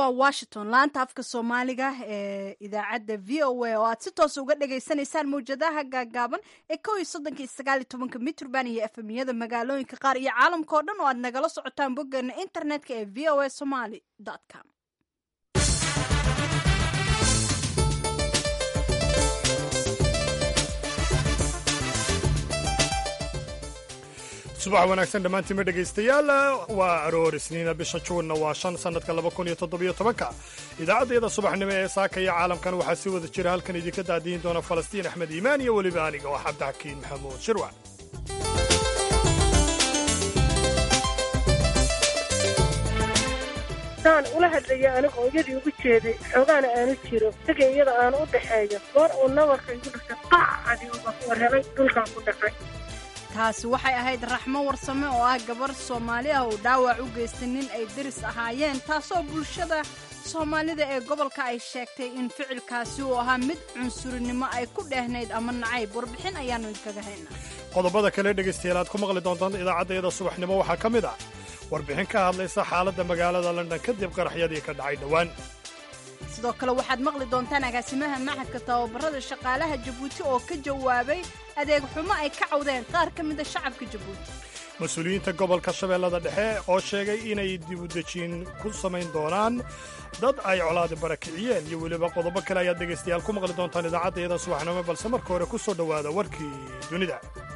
waa washington laanta afka soomaaliga ee idaacadda v o a oo aad si toosa uga dhagaysanaysaan mawjadaha gaagaaban ee kow iyo soddonka iyo sagaal iyo tobanka mitrband iyo efemiyada magaalooyinka qaar iyo caalamka oo dhan oo aad nagala socotaan boggeena internetka ee v o a somaly com subax wanaagsan dhammaantiinma dhegaystayaal waa aroor isniina bisha juunna waa shan sannadka laba kun iyo toddobiyo tobanka idaacaddayada subaxnimo ee saaka iyo caalamkan waxaa si wada jira halkan idinka daadiyin doona falastiin axmed iimaan iyo weliba aniga oo cabdixakiin maxamuud shirwac saan ula hadlaya aniga iyadii ugu jeeday xoogaana aanu jiro isaga iyada aan u dhaxeeyo goor uu nabarka igu dhashay qacadi uga warhelay dhulkan ku dhacay taasi waxay ahayd raxmo warsame oo ah gabar soomaali ah oo dhaawac u geystay nin ay deris ahaayeen taasoo bulshada soomaalida ee gobolka ay sheegtay in ficilkaasi uu ahaa mid cunsurinimo ay ku dheehnayd ama nacayb warbixin ayaannu idinkaga haynaa qodobada kale dhegaystayaal aad ku maqli doontaan idaacaddayada subaxnimo waxaa ka mid ah warbixin ka hadlaysa xaaladda magaalada london kadib qaraxyadii ka dhacay dhowaan sidoo kale waxaad maqli doontaan agaasimaha maxadka tababarada shaqaalaha jabuuti oo ka jawaabay adeeg xumo ay ka cawdeen qaar ka mida shacabka jabuuti mas-uuliyiinta gobolka shabeellada dhexe oo sheegay inay dibudejiin ku samayn doonaan dad ay colaadi barakiciyeen iyo weliba qodobo kale ayaad dhegaystayaal ku maqli doontaan idaacaddayada subaxnimo balse marka hore ku soo dhowaada warkii dunida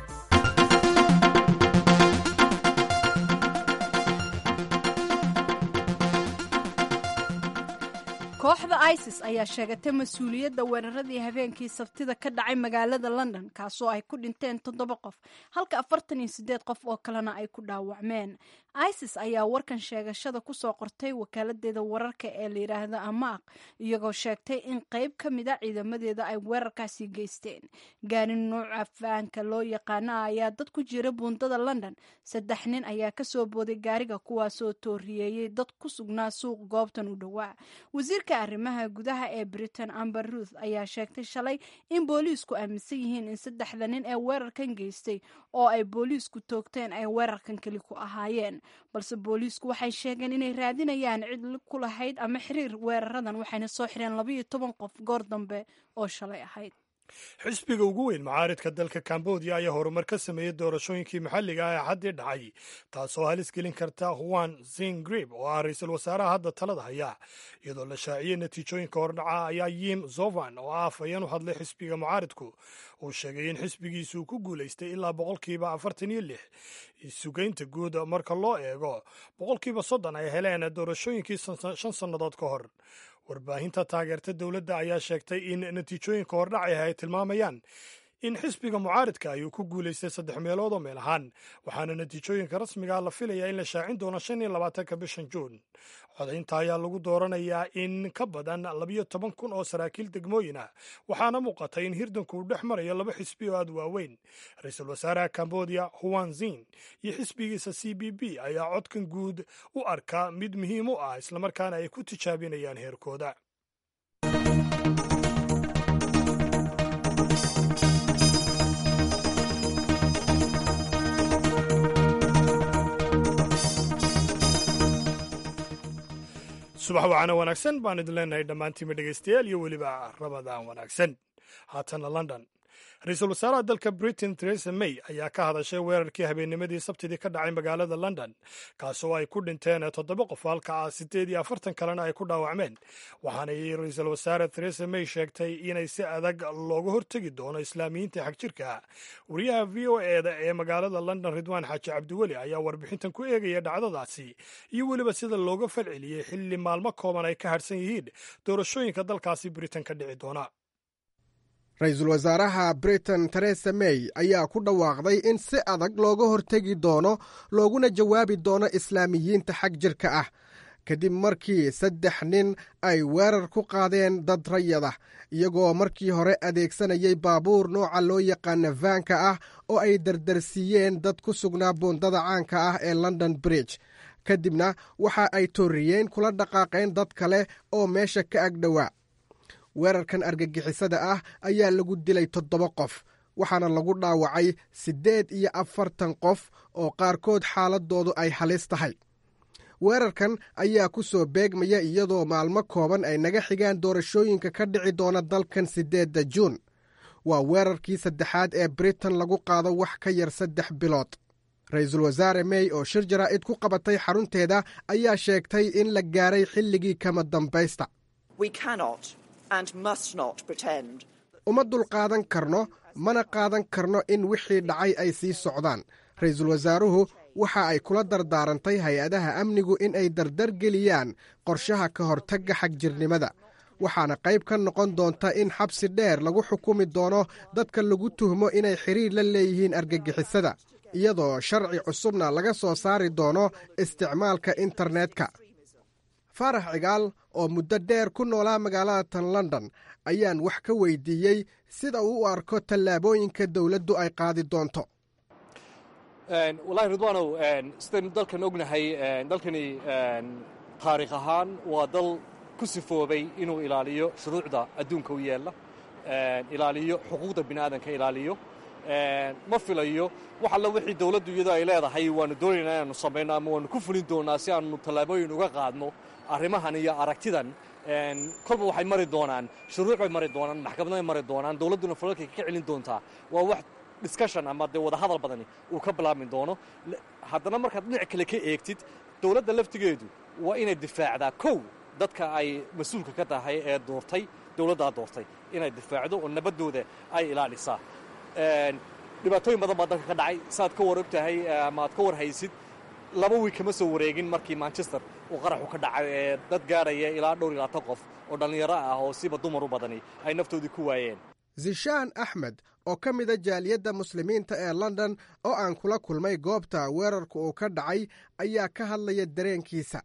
kooxda isis ayaa sheegatay mas-uuliyadda weeraradii habeenkii sabtida ka dhacay magaalada london kaasoo ay ku dhinteen toddoba qof halka afartan iyo siddeed qof oo kalena ay ku dhaawacmeen isis ayaa warkan sheegashada kusoo qortay wakaaladdeeda wararka ee layidhaahda amaaq iyagoo sheegtay in qayb ka mida ciidamadeeda ay weerarkaasi geysteen gaari nuuca faanka loo yaqaana ayaa dad ku jira buundada london saddex nin ayaa kasoo booday gaariga kuwaasoo tooriyeeyey dad ku sugnaa suuq goobtan u dhowaa wasiirka arrimaha gudaha ee britain amber ruth ayaa sheegtay shalay in booliisku aaminsan yihiin in saddexda nin ee weerarkan geystay oo ay booliisku toogteen ay weerarkan keli ku ahaayeen balse booliisku waxay sheegeen inay raadinayaan cid ku lahayd ama xiriir weeraradan waxayna soo xireen labayo toban qof goor dambe oo shalay ahayd xisbiga ugu weyn macaaridka dalka kambodiya ayaa horumar ka sameeyey doorashooyinkii maxalliga ah ee xaddii dhacay taasoo halis gelin karta huan zingrib oo ah ra-iisul wasaaraha hadda talada haya iyadoo la shaaciyey natiijooyinka hordhaca ayaa yim zovan oo ah afhayeen u hadlay xisbiga mucaaridku uu sheegay in xisbigiisu uu ku guulaystay ilaa boqolkiiba afartan iyo lix sugaynta guud marka loo eego boqolkiiba soddon ay heleen doorashooyinkii shan sannadood ka hor warbaahinta taageerta dowladda ayaa sheegtay in natiijooyinka hordhacah ay tilmaamayaan in xisbiga mucaaridka ayuu ku guulaystay saddex meelood oo meel ahaan waxaana natiijooyinka rasmigaa la filayaa in la shaacin doono shan iyo labaatanka bishan juun codaynta ayaa lagu dooranayaa in ka badan labiyo toban kun oo saraakiil degmooyin ah waxaana muuqata in hirdanku uu dhex marayo laba xisbi oo aad waaweyn ra-iisul wasaaraha kambodiya huan zin iyo xisbigiisa c b b ayaa codkan guud u arka mid muhiim u ah islamarkaana ay ku tijaabinayaan heerkooda subax wacana wanaagsan baan idin leenahay dhammaantiinma dhegaystayaal iyo weliba rabadaan wanaagsan haatana london ra-iisul wasaaraha dalka britain theresa may ayaa ka hadashay weerarkii habeennimadii sabtidii ka dhacay magaalada london kaasoo ay ku dhinteen toddoba qof halka ah siddeed iyo afartan kalena ay ku dhaawacmeen waxaanay ra-iisul wasaare theresa may sheegtay inay si adag looga hortegi doono islaamiyiinta xagjirka wariyaha v o eda ee magaalada london ridwaan xaaji cabdiweli ayaa warbixintan ku eegaya dhacdadaasi iyo weliba sida looga falceliyey xilli maalmo kooban ay ka hadhsan yihiin doorashooyinka dalkaasi britain ka dhici doona ra-iisul wasaaraha britain teresa may ayaa ku dhawaaqday in si adag looga hortegi doono looguna jawaabi doono islaamiyiinta xag jirka ah kadib markii saddex nin ay weerar ku qaadeen dad rayada iyagoo markii hore adeegsanayay baabuur nooca loo yaqaana vaanka ah oo ay dardarsiiyeen dad ku sugnaa buundada caanka ah ee london bridge kadibna waxa ay tooriyeen kula dhaqaaqeen dad kale oo meesha ka agdhowaa weerarkan argagixisada ah ayaa lagu dilay toddoba qof waxaana lagu dhaawacay siddeed iyo afartan qof oo qaarkood xaaladoodu ay halis tahay weerarkan ayaa ku soo beegmaya iyadoo maalmo kooban ay naga xigaan doorashooyinka ka dhici doona dalkan siddeedda juun waa weerarkii saddexaad ee britain lagu qaado wax ka yar saddex bilood ra-iisul wasaare mey oo shir jaraa'id ku qabatay xarunteeda ayaa sheegtay in la gaaray xilligii kama dambaysta uma dulqaadan karno mana qaadan karno in wixii dhacay ay sii socdaan ra-iisul wasaaruhu waxa ay kula dardaarantay hay-adaha amnigu in ay dardargeliyaan qorshaha ka hortagga xagjirnimada waxaana qayb ka noqon doonta in xabsi dheer lagu xukumi doono dadka lagu tuhmo inay xidhiir la leeyihiin argagixisada iyadoo sharci cusubna laga soo saari doono isticmaalka internetka faarax cigaal oo muddo dheer ku noolaa magaalada tan london ayaan wax ka weydiiyey sida uu u arko tallaabooyinka dowladdu ay qaadi doonto walahi ridwaanow sidaynu dalkan ognahay dalkani taariikh ahaan waa dal ku sifoobay inuu ilaaliyo shuruucda adduunka u yeella ilaaliyo xuquuqda bini aadanka ilaaliyo ma filayo wax alla wixii dawladdu iyadoo ay leedahay waanu doonaynaa inaanu samayno ama waanu ku fulin doonaa si aanu tallaabooyin uga qaadno arrimahan iyo aragtidan kolba waxay mari doonaan shuruuc bay mari doonaan maxkamaday mari doonaan dawladduna falalkay ka celin doontaa waa wax discussion ama dee wadahadal badani uu ka bilaabmi doono haddana markaad dhinac kale ka eegtid dawladda laftigeedu waa inay difaacdaa kow dadka ay mas-uulka ka tahay ee doortay dawladdaa doortay inay difaacdo oo nabaddooda ay ilaalisaa dhibaatooyin badan baa dalka ka dhacay saaad ka war og tahay ama aad ka war haysid laba wiig kama soo wareegin markii manchester uu qaraxu ka dhacay ee dad gaaraya ilaa dhowr iyo labaatan qof oo dhallinyaro ah oo siba dumar u badani ay naftoodii ku waayeen zishaan axmed oo ka mida jaaliyadda muslimiinta ee london oo aan kula kulmay goobta weerarka uu ka dhacay ayaa ka hadlaya dareenkiisa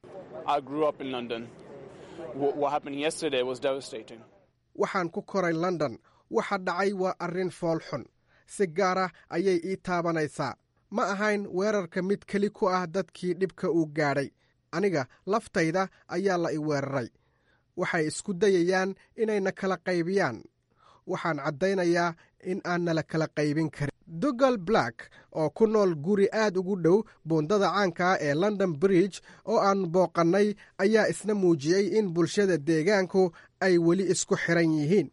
waxaan ku koray london waxa dhacay waa arrin fool xun si gaara ayay ii taabanaysaa ma ahayn weerarka mid keli ku ah dadkii dhibka uu gaadhay aniga laftayda ayaa la i weeraray waxay isku dayayaan inayna kala qaybiyaan waxaan caddaynayaa in aan nala kala qaybin karin dogal black oo ku nool guri aad ugu dhow buundada caanka ee london bridge oo aan booqannay ayaa isna muujiyey in bulshada deegaanku ay weli isku xiran yihiin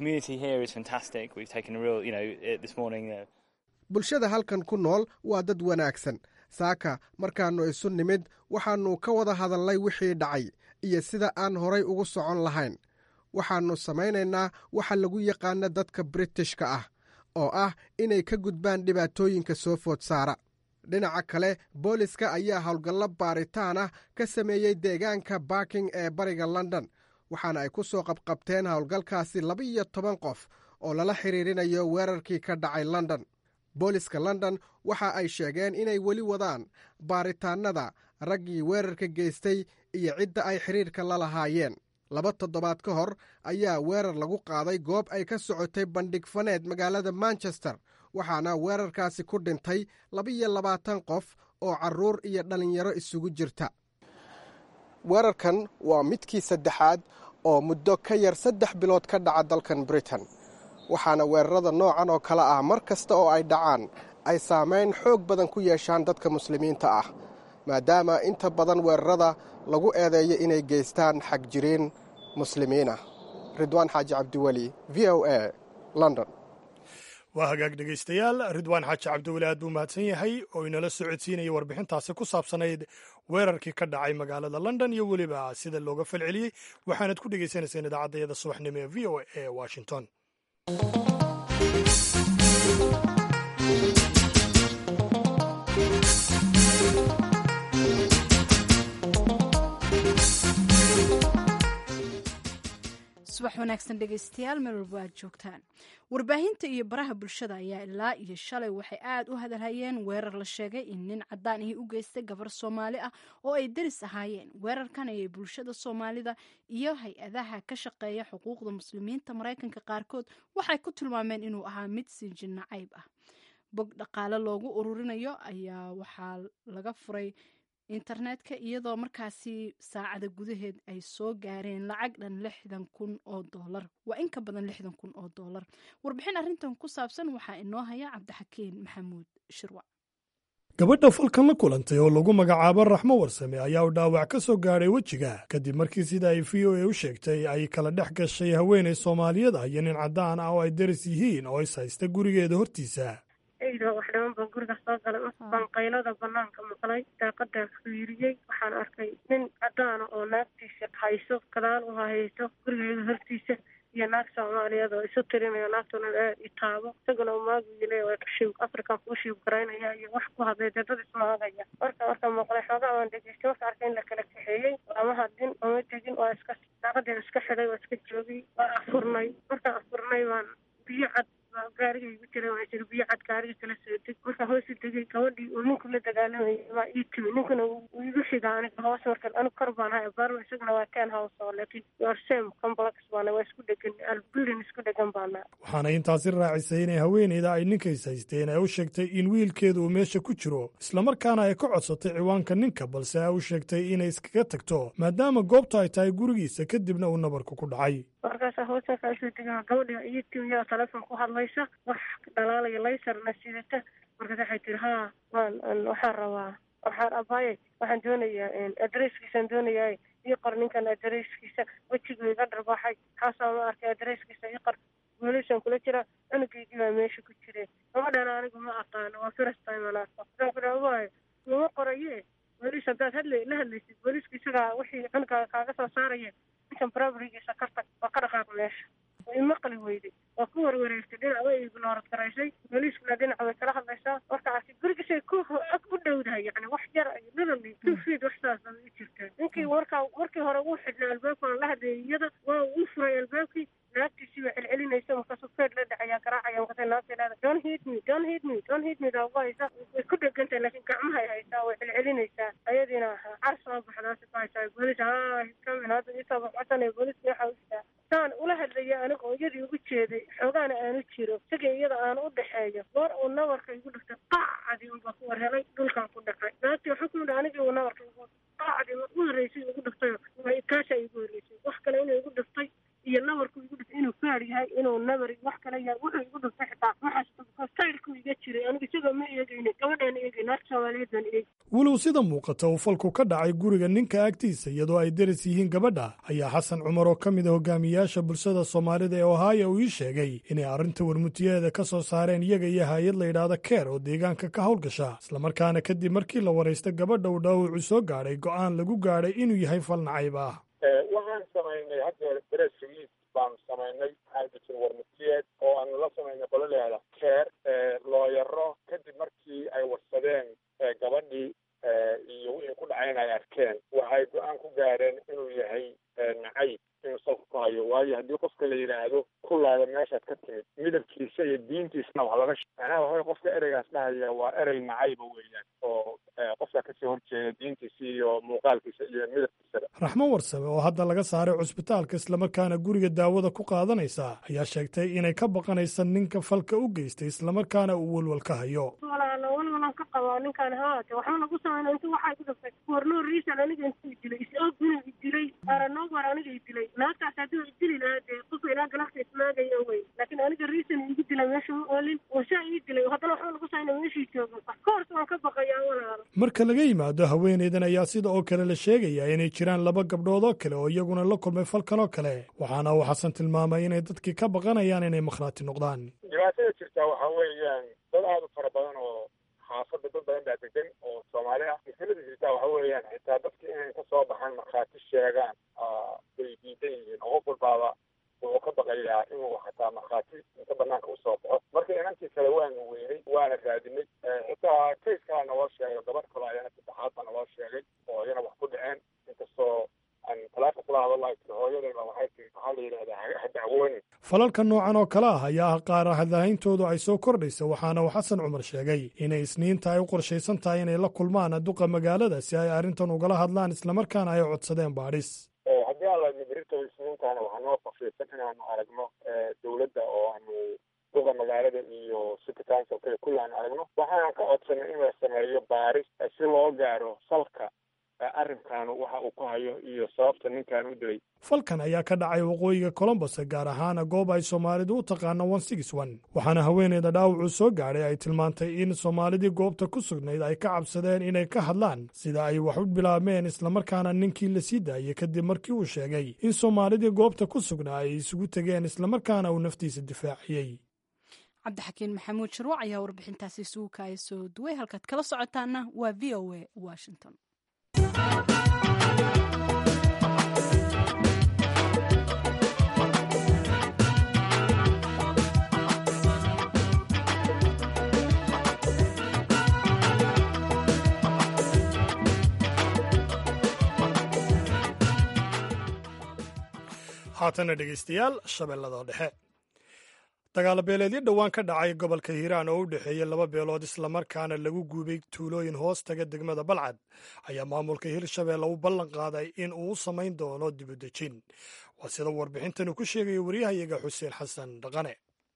bulshada halkan ku nool waa dad wanaagsan saaka markaannu isu nimid waxaannu ka wada hadalnay wixii dhacay iyo sida aan horay ugu socon lahayn waxaannu samaynaynaa waxa lagu yaqaana dadka britishka ah oo ah inay ka gudbaan dhibaatooyinka soo food saara dhinaca kale booliska ayaa howlgallo baaritaan ah ka sameeyey deegaanka barking ee bariga london waxaana ay ku soo qabqabteen howlgalkaasi laba-iyo toban qof oo lala xiriirinayo weerarkii ka dhacay london booliska london waxa ay sheegeen inay weli wadaan baaritaannada raggii weerarka geystay iyo cidda ay xidhiirka la lahaayeen laba toddobaad ka hor ayaa weerar lagu qaaday goob ay ka socotay bandhig faneed magaalada manchester waxaana weerarkaasi ku dhintay laba-iyo labaatan qof oo carruur iyo dhallinyaro isugu jirta weerarkan waa midkii saddexaad oo muddo ka yar saddex bilood ka dhaca dalkan britain waxaana weerarada noocan oo kale ah mar kasta oo ay dhacaan ay saamayn xoog badan ku yeeshaan dadka muslimiinta ah maadaama inta badan weerarada lagu eedeeyo inay geystaan xagjiriin muslimiin ah ridwaan xaaji cabdiweli v o a london waa hagaag dhegaystayaal ridwaan xaaji cabdiweli aad buu mahadsan yahay oo inala socodsiinaya warbixintaasi ku saabsanayd weerarkii ka dhacay magaalada london iyo weliba sida looga falceliyey waxaanad ku dhegaysanayseen idaacaddayada subaxnimo ee v o a ee washington subax wanaagsan dhegaystayaal meel walba aad joogtaan warbaahinta iyo baraha bulshada ayaa ilaa iyo shalay waxay aad u hadalhayeen weerar la sheegay in nin cadaan ahi u geystay gabar soomaali ah oo ay deris ahaayeen weerarkan ayay bulshada soomaalida iyo hay-adaha ka shaqeeya xuquuqda muslimiinta maraykanka qaarkood waxay ku tilmaameen inuu ahaa mid sinjin nacayb ah bog dhaqaale loogu ururinayo ayaa waxaa laga furay internetka iyadoo markaasi saacada gudaheed ay soo gaareen lacag dhan lixdan kun oo doolar waa in ka badan lixdan kun oo doolar warbixin arrintan ku saabsan waxaa inoo haya cabdixakiin maxamuud shirwac gabadha falkan la kulantay oo lagu magacaabo raxmo warsame ayaa u dhaawac ka soo gaadhay wejiga kadib markii sida ay v o a u sheegtay ay kala dhex gashay haweenay soomaaliyeed ah iyo nin caddaan ah oo ay daris yihiin oo is haysta gurigeeda hortiisa eyda wax dhiman baan guriga soo galay baan qaylada banaanka maqlay daaqadaan fiiriyey waxaan arkay nin caddaana oo naagtiisa hayso gadaal u hayso gurigeeda hortiisa iyo naag soomaaliyeed oo isu tirinayo naagtuna aad i taabo isaguna umaaguyile shiib african kuu shiib garaynaya iyo wax ku hadlay dee dad ismaagaya marka marka maqlay xoogaa waan dhegeystay marka arkay in la kala kaxeeyey ama hadin ama tegin waa iska daaqadeen iska xidhay waa iska joogay waa afurnay markaan afurnay waan biyo cad gaariga igu jira waa jir biyo cad gaariga kala soo deg marka hoos u degay gabadhii uu ninku la dagaalamayay waa ii timi ninkuna uu igu xiga aniga hoos marka anigu kor baan hay abaarma isaguna waa ten house oo laakiin your same complex baana waa isku dhegan building isku dhegan baana waxaana intaasi raacisay inay haweeneyda ay ninkays haysteen ay u sheegtay in wiilkeedu uu meesha ku jiro islamarkaana ay ka codsatay ciwaanka ninka balse ay u sheegtay inay iskaga tagto maadaama goobta ay tahay gurigiisa kadibna uu nabarku ku dhacay markaasa hoos markaa soo degaa gabadha iyo timi yaa telefoon ku hadlaysa wax dhalaalaya laysarna sidata markaas waxay tiri haa waan waxaan rabaa waxaan abaaye waxaan doonayaa adresskiisaan doonayaa ii qor ninkan adresskiisa wejigu iga dharbaaxay xaasaa ma arkay adresskiisa ii qor weelisaan kula jira cunugeygii baa meesha ku jire gabadhana anigu ma aqaano waa first time aan arko waxaan ku dhaha waaye lama qoraye welis haddaad hadla la hadlaysid booliiska isagaa wixii cunuga kaaga soo saaraya ninkan barabrigiisa ka tag waa ka dhaqaaq meesha way maqli weyday waa ku warwareegtay dhinac way ignoorad garaysay booliiskuna dhinaca way kala hadlaysaa marka arkay gurigisay ku ag u dhowdahay yani wax yar ay literally two feet wax saas ay u jirtaa ninkii warkaa markii hore uu xidhnaa albaabkana la hadlayay iyada waa uu furay albaabkii naagtiisii baa celcelinaysa markaasuu feer la dhacayaa garaacaya markaasay naagta leeda don't hit me don't hit me don't hit me daa haysa way ku dhegantahay laakiin gacmahay haysaa way celcelinaysaa ayadiina car soo baxdaasi ku haysaa boolis haa kamin hadda isoo baxcosanaya booliska waxaa ujiraa saan ula hadlaya aniga oo iyadii ugu jeeday xoogaana aanu jiro isaga iyada aan u dhexeeyo goor uu nabarka igu dhiftay qaacadii unbaa ku war helay dhulkaan ku dhacay naagtii waxaa ku yidhi anigii uu nabarka igu qaacdii ugu horreysay igu dhiftayo kaashaa igu horreysay wax kale inuu igu dhiftay iyo nabarku igu dhiftay inuu faar yahay inuu nabar wax kale yahay wuxuu igu dhiftay xitaa waxaas sayrku iga jiray aniga isagoo ma eegayni gabadhaana eegay naagta soomaaliyeed baan eegay walow sida muuqata uu falku ka dhacay guriga ninka agtiisa iyadoo ay deris yihiin gabadha ayaa xasan cumar oo ka mid a hogaamiyaasha bulshada soomaalida ee ohaya uu ii sheegay inay arrinta warmutiyaheeda ka soo saareen iyaga iyo hay-ad la yidhaahda keer oo deegaanka ka howlgasha islamarkaana kadib markii la waraysta gabadha uu dhaawacu soo gaadhay go'aan lagu gaadhay inuu yahay fal nacayb ah waxaan samaynay hadda press release baanu samaynay waxaa jirta warmutiyeed oo aanu la samaynay qolo leeda keer looyaro kadib markii ay warsadeen gabadhii iyo wixii ku dhacayna ay arkeen waxay go-aan ku gaareen inuu yahay nacayb inuu salka ku hayo waayo haddii qofka la yidhaahdo kulaada meeshaad ka timid midabkiisa iyo diintiisna wax laga macnaha waxaway qofka ereygaas dhahaya waa erey nacayba weeyaan oo qofka kasii horjeeda diintiisa iyo muuqaalkiisa iyo midabkiisaba raxmo warsame oo hadda laga saaray cusbitaalka islamarkaana guriga daawada ku qaadanaysa ayaa sheegtay inay ka baqanaysa ninka falka u geystay islamarkaana uu welwal ka hayo walaalo walwalan ka qabaa ninkaan haate waxba nagu samayna intu waxaa ku dhaftay warnoo riisan aniga intuu dilay is-og inuu idilay aranoobar aniga idilay naagtaas hadduu idili lahaa dee qofka ilaa galafta ismaagaya wey laakiin aniga riisan igu dilay meesha u oolin wasaa ii dilay haddana waxba nagu samayna meeshii joogo koors waan ka baqayaa walaalo marka laga yimaado haweeneydan ayaa sida oo kale la sheegayaa inay jiraan laba gabdhood oo kale oo iyaguna la kulmay falkan oo kale waxaana uu xasan tilmaamay inay dadkii ka baqanayaan inay makhraati noqdaan dhibaatada jirtaa waxaa weeyaan dad aada u fara badan oo xaafadda dad badan baa degan oo soomaali ah mushkilada jirtaa waxa weeyaan xitaa dadki inay ka soo baxaan markhaati sheegaan way diidan yihiin oo qof walbaaba wuxuu ka baqayaa inuu xataa markhaati inta banaanka usoo baxo marka inantii kale waanu weynay waana raadinay xitaa kays kalaa naloo sheegay gabadh kale ayana saddexaad baa naloo sheegay oo iyana wax ku dhaceen inkastoo aan talaaka kula hadalay tiri hooyadayba waxay tiri waxaa la yidhahdaa ha dacwoonin falalka noocan oo kale ah ayaa ah qaar hadlahayntoodu ay soo kordhaysa waxaana uu xasan cumar sheegay inay isniinta ay u qorshaysan tahay inay la kulmaan duqa magaalada si ay arrintan ugala hadlaan islamarkaana ay codsadeen baadhis haddii aan la mibirito isniintaana waxaa noo qorshaysan inaanu aragno dowladda oo aanu duqa magaalada iyo city councilka kulli aanu aragno waxaan ka codsanay in la sameeyo baaris si loo gaaro salka arrinkan waxa uu ku hayo iyo sababta ninkan u dilay falkan ayaa ka dhacay waqooyiga colombos gaar ahaana goob ay soomaalidu u taqaano waxaana haweeneyda dhaawacuu soo gaadhay ay tilmaantay in soomaalidii goobta ku sugnayd ay ka cabsadeen inay ka hadlaan sida ay wax u bilaabmeen islamarkaana ninkii la sii daayey kadib markii uu sheegay in soomaalidii goobta ku sugnaa ay isugu tegeen islamarkaana uu naftiisa difaaciyey cabdixakiin maxamuud shirwac ayaa warbixintaasi isugu kaaya soo duway halkaad kala socotaana waa v o a washington haatana dhegaystayaal shabeellada dhexe dagaalo beeleedyo dhowaan ka dhacay gobolka hiiraan oo u dhexeeya laba beelood islamarkaana lagu guubay tuulooyin hoos taga degmada balcad ayaa maamulka hirshabeelle u ballan qaaday in uu u samayn doono dibudejin waa sida warbixintanu ku sheegaya waryahayaga xuseen xasan dhaqane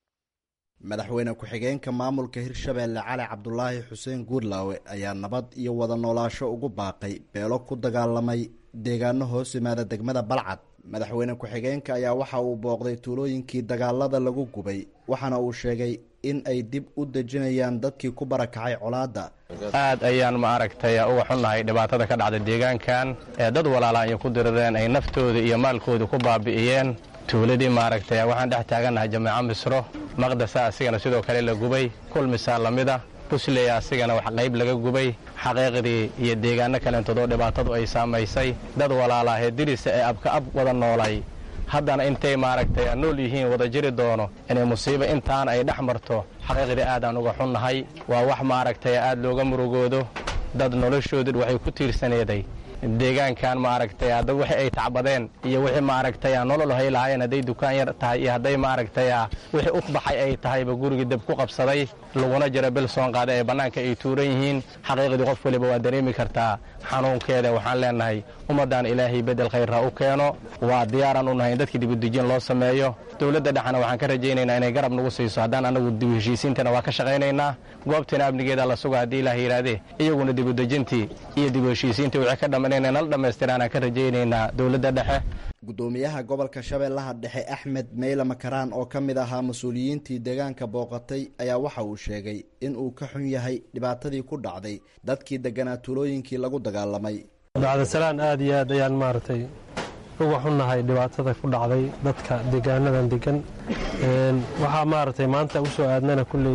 madaxweyne ku-xigeenka maamulka hirshabeelle cali cabdulaahi xuseen guurlaawe ayaa nabad iyo wada noolaasho ugu baaqay beelo ku dagaalamay deegaano hoos yimaada degmada balcad madaxweyne ku-xigeenka ayaa waxa uu booqday tuulooyinkii dagaalada lagu gubay waxaana uu sheegay in ay dib u dejinayaan dadkii ku barakacay colaadda aad ayaan ma aragtay uga xunnahay dhibaatada ka dhacda deegaankan ee dad walaalaan iyo ku dirireen ay naftooda iyo maalkooda ku baabi'iyeen tuuladii maaragtay waxaan dhex taagannahay jameeco misro maqdasa asigana sidoo kale la gubay kulmisaa lamida busley asigana wax qayb laga gubay xaqiiqdii iyo deegaano kaleentoodoo dhibaatadu ay saamaysay dad walaalaahee dirisa ee abka ab wada noolay haddana intay maaragtay nool yihiin wada jiri doono inay musiibo intaan ay dhex marto xaqiiqdii aadaan uga xunnahay waa wax maaragtay aad looga murugoodo dad noloshoodu waxay ku tiirsaneeday deegaankan maaragtay dad wixii ay tacbadeen iyo wixii maaragtay nolol hay lahaayeen hadday dukaan yar tahay iyo hadday maaragtay wixii u baxay ay tahayba gurigii deb ku qabsaday laguna jira bil soon qaaday ee bannaanka ay tuuran yihiin xaqiiqdii qof waliba waa dareemi kartaa xanuunkeeda waxaan leenahay ummaddan ilaahay bedel khayrha u keeno waa diyaaran u nahay in dadkii dibudejin loo sameeyo dowladda dhexna waxaan ka rajaynaynaa inay garab nagu siiso haddaan anagu dib heshiisiintana waa ka shaqaynaynaa goobtiina amnigeeda la suga haddii ilaah yidhaahdee iyaguna dibudejintii iyo dib heshiisiintii wixii ka dhamman inay nala dhammaystiraanaan ka rajaynaynaa dowladda dhexe guddoomiyaha gobolka shabeellaha dhexe axmed meyle makaraan oo ka mid ahaa mas-uuliyiintii deegaanka booqatay ayaa waxa uu sheegay in uu ka xun yahay dhibaatadii ku dhacday dadkii degganaa tuulooyinkii lagu dagaalamay bacdasalaan aad iyo aad ayaan maaragtay uga xunnahay dhibaatada ku dhacday dadka deegaanadan degan waxaa maaragtay maanta u soo aadnana kulley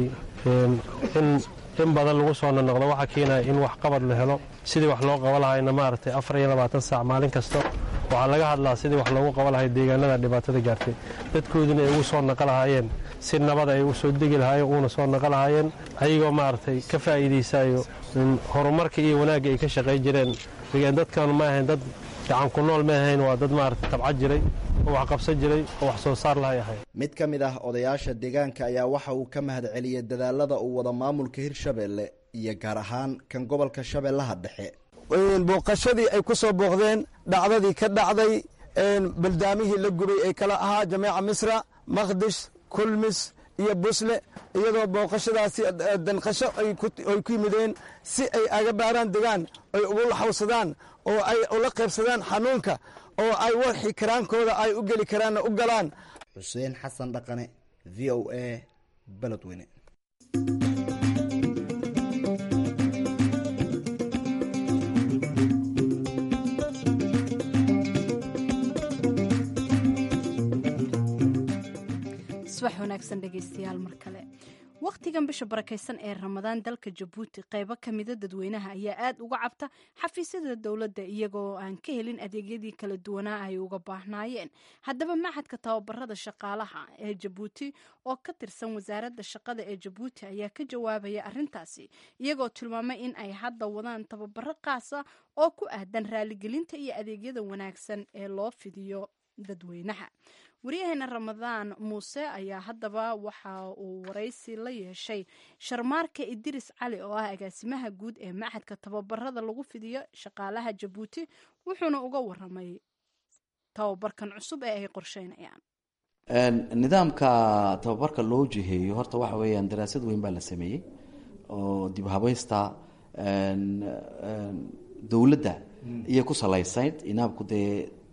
in badan lagu soo nonoqdo waxaa keenaya in wax qabad la helo sidii wax loo qaba lahayna maaragtay afar iyo labaatan saac maalin kasta waxaa laga hadlaa sidii wax loogu qaba lahay deegaanada dhibaatada gaartay dadkooduna ay ugu soo naqa lahaayeen si nabada ay u soo degi lahaayeen uuna soo naqa lahaayeen ayagoo maaragtay ka faa'iidaysayo horumarka iyo wanaagga ay ka shaqayn jireen dadkan ma ahayn dad gacan ku nool ma ahayn waa dad maaragtay tabca jiray oo wax qabsan jiray oo wax soo saar lahay ahay mid ka mid ah odayaasha deegaanka ayaa waxa uu ka mahad celiyey dadaalada uu wada maamulka hirshabeelle iyo gaar ahaan kan gobolka shabeellaha dhexe booqashadii ay ku soo booqdeen dhacdadii ka dhacday baldaamihii la gubay ee kala ahaa jameeca misra maqdish kulmis iyo busle iyadoo booqashadaasi danqasho ay ku yimideen si ay aga baaraan degaan ay ugu laxawsadaan oo ay ula qaybsadaan xanuunka oo ay warxi karaankooda ay u geli karaanna u galaan xuseen xasan dhaqane v o a beledweyne subax wanaagsan dhegaystayaal mar kale wakhtigan bisha barakaysan ee ramadaan dalka jabuuti qaybo kamida dadweynaha ayaa aad uga cabta xafiisyada dowladda iyagoo aan ka helin adeegyadii kala duwanaa ay uga baahnaayeen haddaba maxadka tababarada shaqaalaha ee jabuuti oo ka tirsan wasaaradda shaqada ee jabuuti ayaa ka jawaabaya arintaasi iyagoo tilmaamay in ay hadda wadaan tababaro qaasa oo ku aadan raaligelinta iyo adeegyada wanaagsan ee loo fidiyo dadweynaha waryaheena ramadaan muuse ayaa haddaba waxa uu waraysi la yeeshay sharmaarka idiris cali oo ah agaasimaha guud ee maxadka tababarada lagu fidiyo shaqaalaha jabuuti wuxuuna uga waramay tababarkan cusub ee ay qorsheynayaan nidaamka tababarka loo jiheeyo horta waxa weeyaan daraasad weyn baa la sameeyey oo dib habaysta dowladda iyo ku salaysayd inaabku dee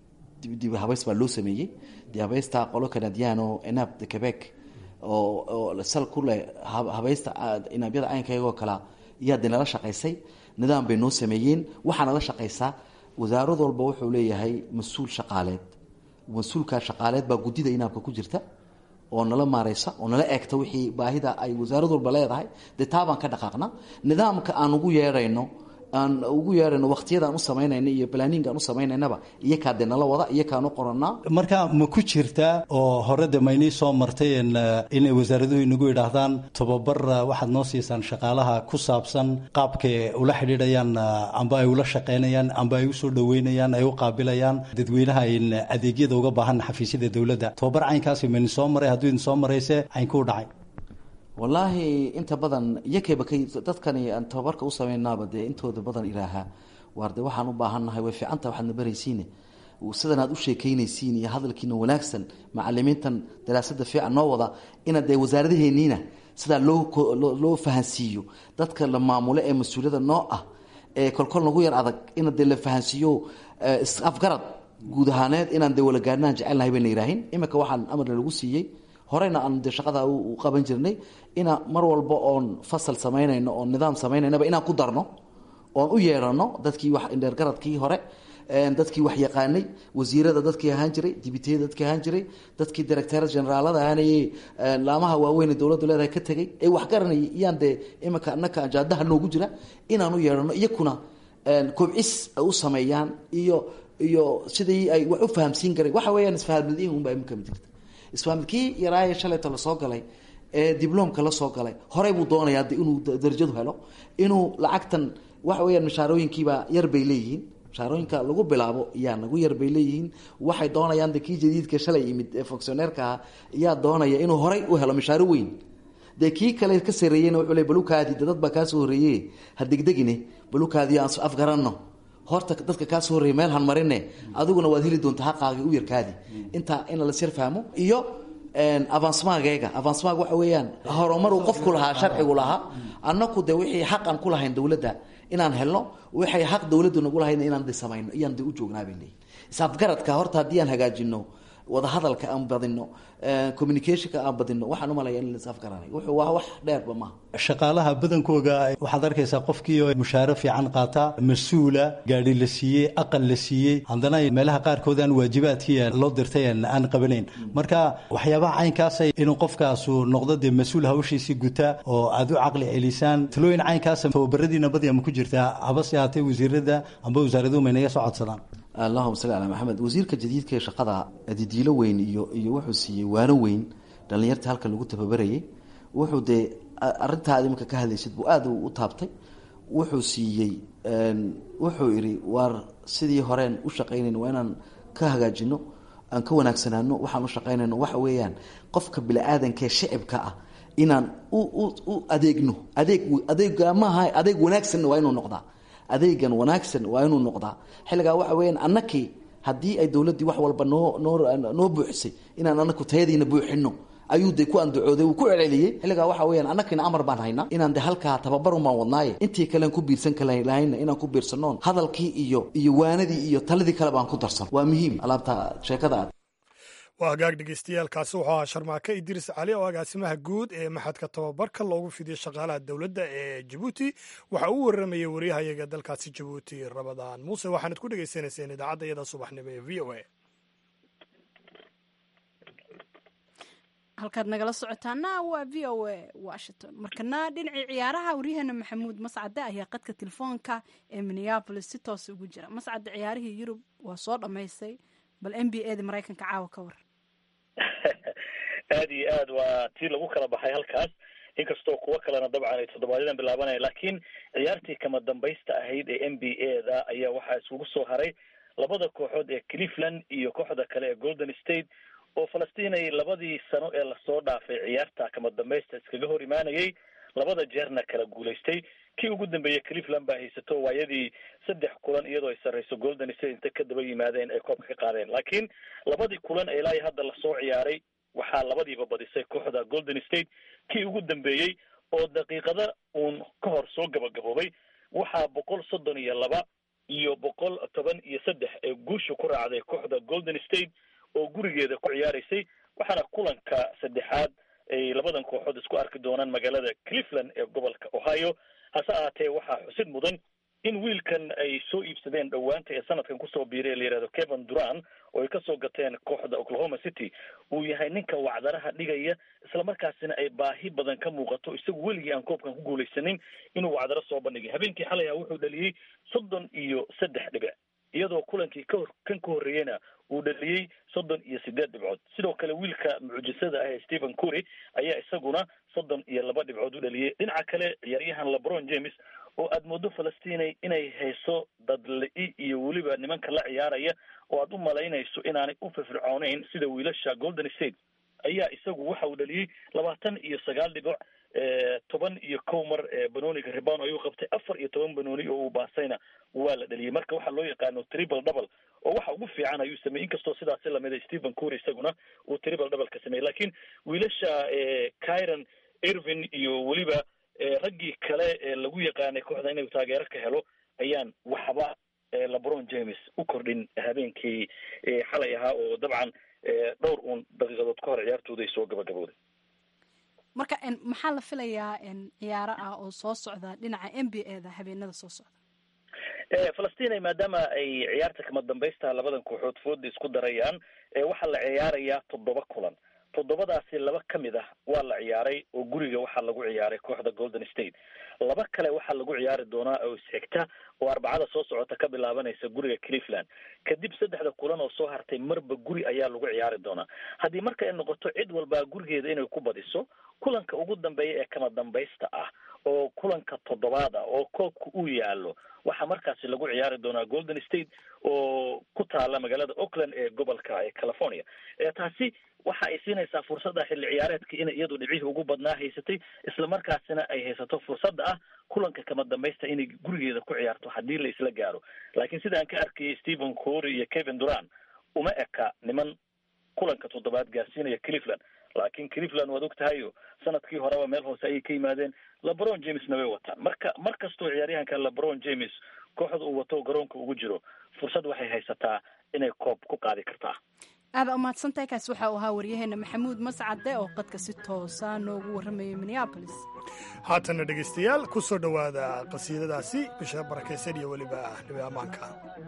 dib habays baa loo sameeyey dib habaysta qolo canadiano inaab de quebec oo oo sal ku leh habaysta inaabyada caynkaygoo kala iyaa de nala shaqaysay nidaam bay noo sameeyeen waxaa nala shaqaysaa wasaarad walba wuxuu leeyahay mas-uul shaqaaleed mas-uulka shaqaaleed baa guddida inaabka ku jirta oo nala maareysa oo nala eegta wixii baahida ay wasaarad walba leedahay dee taabaan ka dhaqaaqna nidaamka aan ugu yeedhayno aan ugu yeedhayno waqtiyadaan u samaynayna iyo planning aan u samaynaynaba iyakaa dee nala wada iyakaan u qoranaa marka ma ku jirtaa oo hore de maynii soo martay inay wasaaraduhu inagu yidhaahdaan tababar waxaad noo siisaan shaqaalaha ku saabsan qaabkay ula xidhiidhayaan amba ay ula shaqaynayaan amba ay usoo dhaweynayaan ay u qaabilayaan dadweynaha ayn adeegyada uga baahan xafiisyada dowladda tababar caynkaasi mayni soo maray hadduu idin soo marayse caynkuu dhacay wallaahi inta badan iyakayba kay dadkani aan tababarka u samaynaaba dee intooda badan ilaahaa waar de waxaan u baahannahay way fiicanta waxaadna baraysiine sidan aad u sheekeynaysiin iyo hadalkiina wanaagsan macalimiintan daraasada fiican noo wada inaad dee wasaaradaheeniina sidaa loo loo fahansiiyo dadka la maamulo ee mas-uuliyada noo ah ee kolkol nagu yar adag ina dee la fahansiiyo afgarad guud ahaaneed inaan dee walagaarnaan jecelnahay bayna yihaahin iminka waxaan amarna lagu siiyey horeyna aan de shaqada u qaban jirnay ina mar walba oon fasal samaynayno oon nidaam sameynaynaba inaan ku darno oon u yeedhano dadkii wax indheergaradkii hore dadkii wax yaqaanay wasiirada dadkii ahaan jiray dibitiyada dadkii ahaan jiray dadkii directara generaalada ahaanayey laamaha waaweyn dowladdu leedahay ka tegay ee wax garanayay iyaan dee iminka anaka ajaadaha noogu jira inaan u yeedhano iyakuna kobcis u sameeyaan iyo iyo sidii ay wax u fahamsiin karen waxa weeyaan isfahamadiin unbaa imika jirta isfaamilkii yaraaye shalayta lasoo galay ee dibloomka la soo galay horey buu doonayaa de inuu darajadu helo inuu lacagtan waxa weyaan mashaarooyinkiibaa yar bay leeyihiin mashaarooyinka lagu bilaabo yaa nagu yar bay leeyihiin waxay doonayaan de kii jadiidka shalay yimid ee fonctioneerka ah yaa doonaya inuu horey u helo mashaaro weyn dee kii kale ka sareeyeyna wuxuu le balukaadi de dad baa kaa soo horreeye ha degdegine balukaadi aan afgaranno horta dadka kaa soo horreeya meel han marine adiguna waad heli doontaa haqaagi u yarkaadi intaa in lasyar fahmo iyo avancemageyga avancemag waxa weeyaan horumar uu qofku lahaa sharcigu lahaa annaku de wixii xaq aan ku lahayn dowladda inaan helno waxay xaq dowladdu nagu lahayn inaan de samayno iyaan de u joognaa bay leeyihin isafgaradka horta haddii aan hagaajino wadahadalka aan badino communicationka aan badino waxaan umalaya in laisafgaranay wuxuu waa wax dheerba maaha shaqaalaha badankooga waxaad arkaysaa qofkii oo mushaaro fiican qaata mas-uula gaadhi la siiyey aqal la siiyey haddana meelaha qaarkood aan waajibaadkii loo dirtay aan qabanayn marka waxyaabaha caynkaasa inuu qofkaasu noqdo dee mas-uul hawshiisii guta oo aad u caqli celisaan talooyin caynkaasa tababaradiina badi ama ku jirtaa habase haatee wasiirada amba wasaaraduhu maynaga soo codsadaan allahuma salli calaa maxamed wasiirka jadiidka ee shaqada didiilo weyn iyo iyo wuxuu siiyey waano weyn dhallinyarta halkan lagu tababarayay wuxuu dee arintaad iminka ka hadlaysid buu aada u taabtay wuxuu siiyey wuxuu idhi waar sidii horeen u shaqaynayno waa inaan ka hagaajino aan ka wanaagsanaano waxaan u shaqaynayno waxa weeyaan qofka bini-aadankaee shicibka ah inaan u u u adeegno adeeg adeega maaha adeeg wanaagsanna waa inuu noqdaa adeegan wanaagsan waa inuu noqdaa xilligaa waxa weyaan annakii haddii ay dowladdii wax walba noo noo noo buuxisay inaan anaku tayadiina buuxino ayuu de ku andacooday uu ku celceliyey xilligaa waxa weyaan annakina amar baan haynaa inaan de halkaa tababarun baan wadnaaye intii kalean ku biirsan kalahayna inaan ku biirsanoon hadalkii iyo iyo waanadii iyo taladii kale baan ku darsan waa muhiim alaabta sheekada aad waa hagaag dhegeystayaaalkaasi wuxuu ahaa sharmaake idriis cali oo agaasimaha guud ee maxadka tababarka loogu fidiyo shaqaalaha dowladda ee jabuuti waxa uu waramayay waryahayaga dalkaasi jabuuti rabadaan muuse waxaanad ku dhegeysanayseen idaacadda iyada subaxnimo ee v o a halkaad nagala socotaana waa v o a washington markana dhinacii ciyaaraha waryaheena maxamuud mascade ayaa qadka telefoonka ee minneabolis si toos ugu jira mascade ciyaarihii yurub waa soo dhammaystay bal n b a da maraykanka caawa ka war aad iyo aad waa tii lagu kala baxay halkaas inkastoo kuwo kalena dabcan ay toddobaadyadaan bilaabanaya laakiin ciyaartii kama dambaysta ahayd ee n b a da ayaa waxaa iskugu soo haray labada kooxood ee cleveland iyo kooxda kale ee golden state oo falastiin ay labadii sano ee lasoo dhaafay ciyaarta kama dambaysta iskaga hor imaanayay labada jeerna kala guulaystay kii ugu dambeeyey cleveland baa haysato waayadii saddex kulan iyadoo ay sarreyso golden state inta ka daba yimaadeen ay koobka ka qaadeen laakiin labadii kulan ee ilaa hadda lasoo ciyaaray waxaa labadiiba badisay kooxda golden state kii ugu dambeeyey oo daqiiqada uun ka hor soo gabagaboobay waxaa boqol soddon iyo laba iyo boqol toban iyo saddex ee guusha ku raacday kooxda golden state oo gurigeeda ku ciyaaraysay waxaana kulanka saddexaad ay labadan kooxood isku arki doonaan magaalada cleveland ee gobolka ohio hase ahaatee waxaa xusid mudan in wiilkan ay soo iibsadeen dhowaanta ee sanadkan kusoo biiray ee la yihahdo kevin duran oo ay kasoo gateen kooxda oklahoma city uu yahay ninka wacdaraha dhigaya islamarkaasina ay baahi badan ka muuqato isagu weligii aan koobkan ku guulaysanin inuu wacdaro soo bandhigay habeenkii xalay ah wuxuu dhaliyey soddon iyo saddex dhibic iyadoo kulankii kahor kan ka horreeyeyna uu dhaliyey soddon iyo sideed dhibcood sidoo kale wiilka mucjisada ah ee stephen cury ayaa isaguna soddon iyo laba dhibcood u dhaliyey dhinaca kale ciyaaryahan lebron james oo aada moodo falastinay inay hayso dadli- iyo weliba nimanka la ciyaaraya oo aada u malaynayso inaanay u firfircooneyn sida wiilasha golden state ayaa isagu waxa uu dhaliyey labaatan iyo sagaal dhibic toban iyo kow mar banooniga ribano ayuu qabtay afar iyo toban banooni oo uu baasayna waa la dhaliyey marka waxaa loo yaqaano triple double oo waxa ugu fiican ayuu sameeyey inkastoo sidaasi lamida stephen cury isaguna uu triple double ka sameeyey lakin wiilasha kyron irvin iyo weliba raggii kale ee lagu yaqaanay kooxda inuu taageero ka helo ayaan waxba lebron james u kordhin habeenkii xalay ahaa oo dabcan dhowr uun daqiiqadood ka hor ciyaartooda ay soo gabagabowday marka maxaa la filayaa ciyaaro ah oo soo socda dhinaca n b a da habeenada soo socda falastina maadaama ay ciyaarta kama dambaysta labadan kooxood fooda isku darayaan waxaa la ciyaarayaa toddoba kulan toddobadaasi laba ka mid ah waa la ciyaaray oo guriga waxaa lagu ciyaaray kooxda golden state laba kale waxaa lagu ciyaari doonaa oo isxigta oo arbacada soo socota ka bilaabanaysa guriga cleveland kadib saddexda kulan oo soo hartay marba guri ayaa lagu ciyaari doonaa haddii marka ay noqoto cid walbaa gurigeeda inay ku badiso kulanka ugu dambeeya ee kama dambaysta ah oo kulanka toddobaad ah oo koobka uu yaalo waxaa markaasi lagu ciyaari doonaa golden state oo ku taala magaalada oakland ee gobolka ee california taasi waxa ay siinaysaa fursadda xilli ciyaareedka inay iyadu dhibcihii ugu badnaa haysatay islamarkaasina ay haysato fursadda ah kulanka kama dambaysta inay gurigeeda ku ciyaarto haddii la isla gaaro laakiin sida aan ka arkayay stephen cory iyo kevin duran uma eka niman kulanka toddobaad gaarsiinaya cleveland laakiin cleveland waad og tahayo sanadkii horeba meel hoose ayay ka yimaadeen lebron jamesna way wataan marka mar kastoo ciyaaryahanka lebron james kooxda uu wato garoonka ugu jiro fursad waxay haysataa inay koob ku qaadi kartaa aada umahadsantahay kaasi waxa uu ahaa waryaheena maxamuud mascade oo qadka si toosa noogu warramayay minneabolis haatanna dhegaystayaal ku soo dhowaada qasiidadaasi bisha barakaysan iyo weliba nabi ammaanka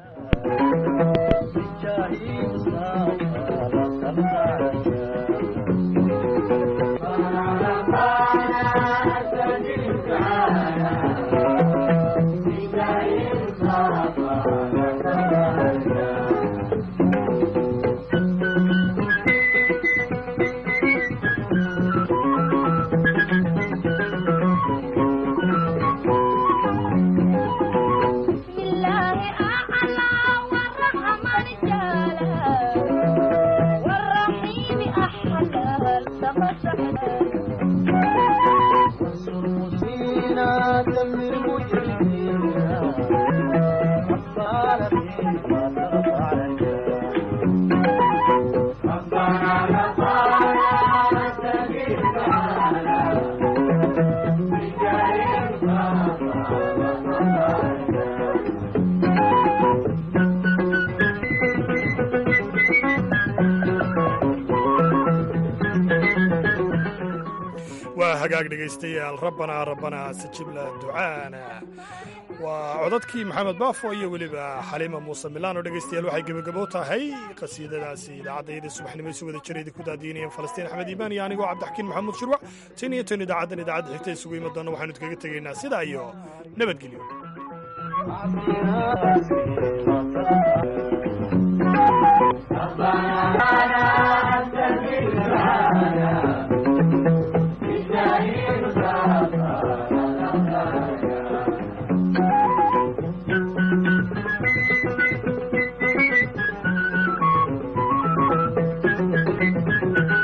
waa hagaag dhegaystayaal rabbanaa rabbanaa sajibla ducaana waa codadkii maxamed baafo iyo weliba xaliima muuse milaan oo dhegaystayaal waxay gebagabo tahay qasiidadaasi idaacaddayada subaxnimo isu wada jira idinku daadiinayeen falastiin axmed iimaan iyo anigoo cabdixakiin maxamuud shirwac tan iyo tan idaacaddan idaacadda xigta isugu imi doonna waxaanu idkaga tegaynaa sidaa iyo nabadgelyo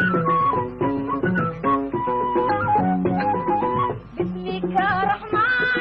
بسمك رحمن